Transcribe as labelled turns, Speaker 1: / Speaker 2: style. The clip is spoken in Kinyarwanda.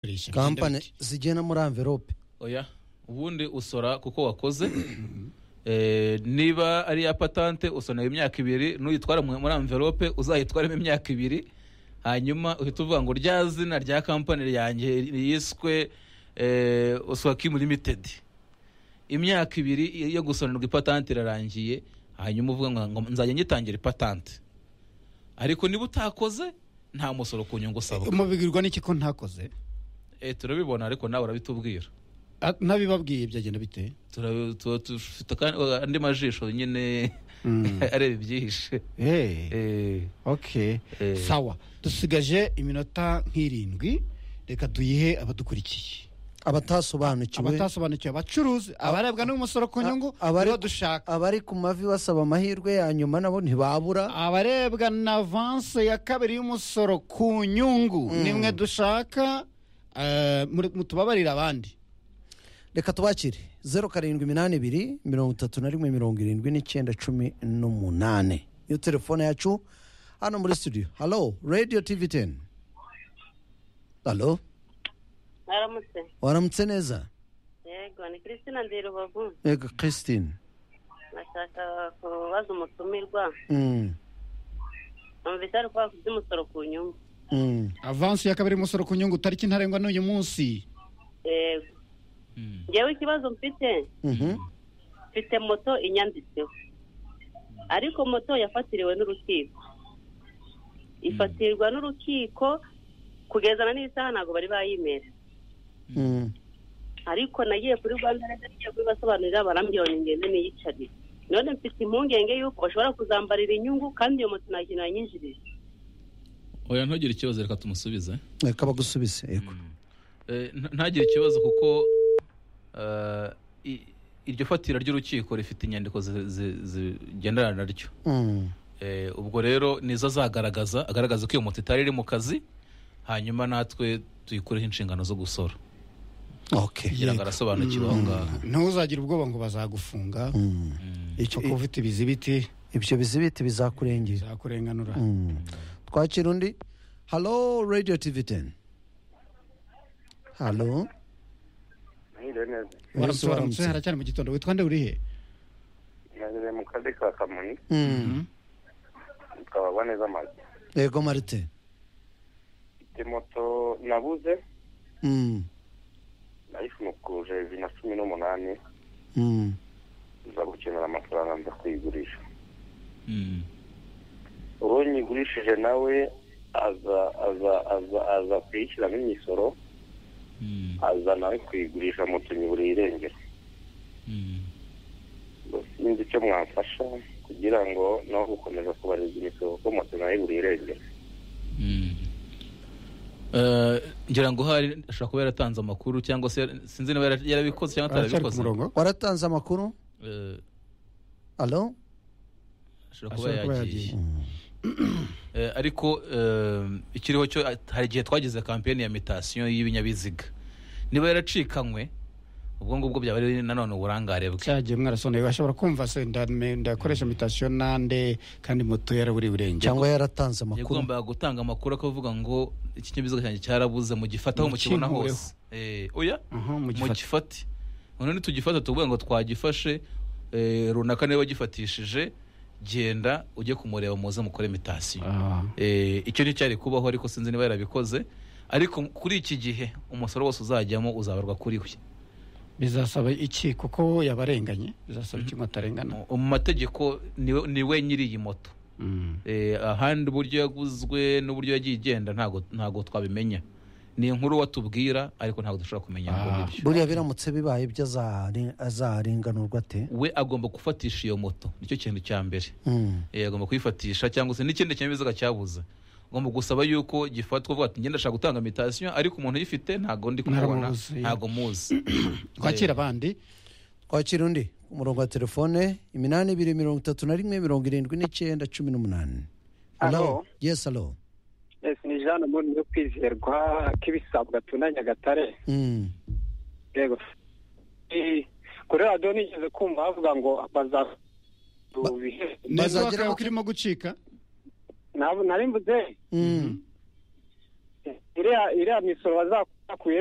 Speaker 1: kugurisha
Speaker 2: kampani
Speaker 1: Genda bite?
Speaker 2: zijyana muri anvelope
Speaker 3: oya ubundi usora kuko wakoze Eh, niba ari iya patante usonera imyaka ibiri nuyitwara mu- muri envelope uzayitwaremo imyaka ibiri hanyuma uhita uvuga ngo rya zina rya kampani yanjye yiswe eh, oswakimu limited imyaka ibiri yo gusonerwa ipatante irarangiye hanyuma uvuga ngo ngo nzajya ngitangira ipatante ariko niba utakoze nta musoro ku nyungu usabwa
Speaker 1: mubigirwa n'iki ko ntakoze
Speaker 3: Eh, turabibona ariko nawe urabitubwira
Speaker 1: Ah, ntabibabwiye byagenda bite
Speaker 3: Turabi- tuba dufite kandi- andi majisho nyine
Speaker 1: Mm.
Speaker 3: areba ibyihishe
Speaker 1: Eh,
Speaker 3: Eh,
Speaker 1: okay
Speaker 3: Eh.
Speaker 1: sawa dusigaje iminota nk'irindwi reka duyihe abadukurikiye
Speaker 2: abatasobanukiwe
Speaker 1: abatasobanukiwe abacuruzi abarebwa n'umusoro ku nyungu
Speaker 2: A- abari-
Speaker 1: nibo dushaka
Speaker 2: abari ku mavi basaba amahirwe ya nyuma nabo ntibabura
Speaker 1: abarebwa na avanse ya kabiri y'umusoro ku nyungu nimwe dushaka eh, muri- mutubabarire abandi
Speaker 2: reka tubakire zeru karindwi iminani ibiri mirongo itatu na rimwe mirongo irindwi n'icyenda cumi n'umunani iyo telefone yacu hano muri studio halo radio tv teni halo
Speaker 4: mwaramutse
Speaker 2: waramutse neza
Speaker 4: yego ni christina ndirubavu
Speaker 2: yego christine
Speaker 4: nashaka kubaza umutumirwa
Speaker 2: Mm,
Speaker 4: numvise ari kubaka iby'umusoro ku nyungu
Speaker 2: mm.
Speaker 1: avanse ya kabiri y'umusoro ku nyungu tariki ntarengwa n'uyu munsi
Speaker 4: yego ngewe ikibazo mfite
Speaker 2: Mhm.
Speaker 4: mfite moto inyanditseho ariko moto yafatiriwe n'urukiko ifatirwa n'urukiko kugezana n'isaha ntabwo bari bayimera
Speaker 2: Mm.
Speaker 4: ariko nagiye kuri rwanda reveni ngiye kubibasobanurira barambwira ngo ngende niyicarire none mfite impungenge y'uko bashobora kuzambarira inyungu kandi iyo moto nta kintu yanyinjirije
Speaker 3: oya ntugire ikibazo reka tumusubize
Speaker 2: reka bagusubise yego
Speaker 3: Eh, nta- ntagire ikibazo kuko eh, i- iryo fatira ry'urukiko rifite inyandiko zi- zi- zigenderana naryo
Speaker 2: Mm.
Speaker 3: Eh, ubwo rero nizo azagaragaza agaragaza ko iyo moto itari iri mu kazi hanyuma natwe tuyikureho inshingano zo gusora
Speaker 2: okay
Speaker 3: kugira ngo arasobanukirwe aho ngaho
Speaker 1: ntuzagire ubwoba ngo bazagufunga
Speaker 2: Mm. Icyo-
Speaker 1: kuko ufite ibizibiti
Speaker 2: ibyo bizibiti bizakurengera
Speaker 1: bizakurenganura
Speaker 2: Mm. twakira undi halo radio tv teni halo
Speaker 5: Mwiriwe neza
Speaker 1: waramutse waramutse
Speaker 2: Waramutse.
Speaker 1: haracyari mu gitondo witwa nde urihe
Speaker 5: nageze mu kazi ka kamonyi
Speaker 2: Mm.
Speaker 5: tukabagwa neza amazu
Speaker 2: yego marite
Speaker 5: mfite moto nabuze
Speaker 2: Mm.
Speaker 5: nayifunukuje bibiri na cumi n'umunani
Speaker 2: Mm.
Speaker 5: nza gukenera amafaranga nza kuyigurisha
Speaker 3: Mm.
Speaker 5: uwo nyigurishije nawe aza aza aza aza kuyishyiramo imisoro
Speaker 3: Mm.
Speaker 5: aza nawe kuyigurisha moto nyiburiye irengero
Speaker 3: Mm.
Speaker 5: Ngo sinzi icyo mwamfasha kugira ngo no gukomeza kubarizwa imisoro kuko moto nayo iburiye irengero
Speaker 3: Mm. Eh, ngira ngo hari ashobora kuba yaratanze amakuru cyangwa se yara- sinzi niba yara- yarabikoze cyangwa
Speaker 1: aracyari ku
Speaker 3: atarabikoze
Speaker 1: murongo
Speaker 2: waratanze amakuru
Speaker 3: Eh,
Speaker 2: halo
Speaker 3: ashobora kuba
Speaker 1: ashobora kuba
Speaker 3: yagiye
Speaker 1: yagiye
Speaker 3: Eh, ariko eh, ikiriho cyo eh, hari igihe twagize kampeni ya mitasiyo y'ibinyabiziga niba yaracikanywe ubwo ngubwo byaba ari nanone uburangare bwe
Speaker 1: cyagiye mwarasoneye bashobora kumva se ndame- ndakoresha mitasiyo nande kandi moto yaraburi burengero
Speaker 2: cyangwa yaratanze amakuru
Speaker 3: yagombaga gutanga amakuru akavuga ngo iki kinyabiziga cyanjye cyarabuze mugifataho mukibona
Speaker 1: Mukinkureho.
Speaker 3: hose Eh, oya
Speaker 1: Aha, mugifate.
Speaker 3: mugifate none nitugifata tuvuga ngo twagifashe eh, runaka niba wagifatishije genda ujye kumureba muze mukore mitasiyo
Speaker 1: Ah.
Speaker 3: Eh, icyo ni cyari kubaho ariko sinzi niba yarabikoze ariko kuri iki gihe umusoro wose uzajyamo uzabarwa kuri we
Speaker 1: bizasaba iki kuko yabarenganye bizasaba iki ngo atarengana
Speaker 3: Mu- mu mategeko niwe- ni we nyiri iyi moto
Speaker 1: Mm.
Speaker 3: Eh, ahandi uburyo yaguzwe n'uburyo yagiye igenda ntago ntago twabimenya ni inkuru watubwira ariko ntabwo dushobora kumenya ngo
Speaker 1: Ah.
Speaker 3: nibyo.
Speaker 2: buriya biramutse bibaye ibyo azahari- azarenganurwa ate
Speaker 3: we agomba gufatisha iyo moto nicyo kintu cya mbere
Speaker 2: Mm.
Speaker 3: Eh, agomba kuyifatisha cyangwa se n'ikindi kinyabiziga cyabuze ugomba gusaba yuko gifatwa uvuga ati ngenda ashaka gutanga mitasiyo ariko umuntu uyifite ntago ndi kumubona
Speaker 1: Naramuzi.
Speaker 3: ntago muzi
Speaker 1: twakira abandi
Speaker 2: twakira undi ku murongo wa telefone iminani ibiri mirongo itatu na rimwe mirongo irindwi n'icyenda cumi n'umunani
Speaker 6: Halo.
Speaker 2: yes halo
Speaker 6: Yes, ni Jean Amoni yo kwizerwa k'ibisabwa tuna Nyagatare
Speaker 2: Mm.
Speaker 6: yego Eh, kuri radiyo nigeze kumva bavuga ngo baza bihe
Speaker 1: neza
Speaker 2: Bazagera-
Speaker 1: ko kirimo gucika
Speaker 6: nari mvuze
Speaker 2: Mm.
Speaker 6: iriya iriya misoro bazakuye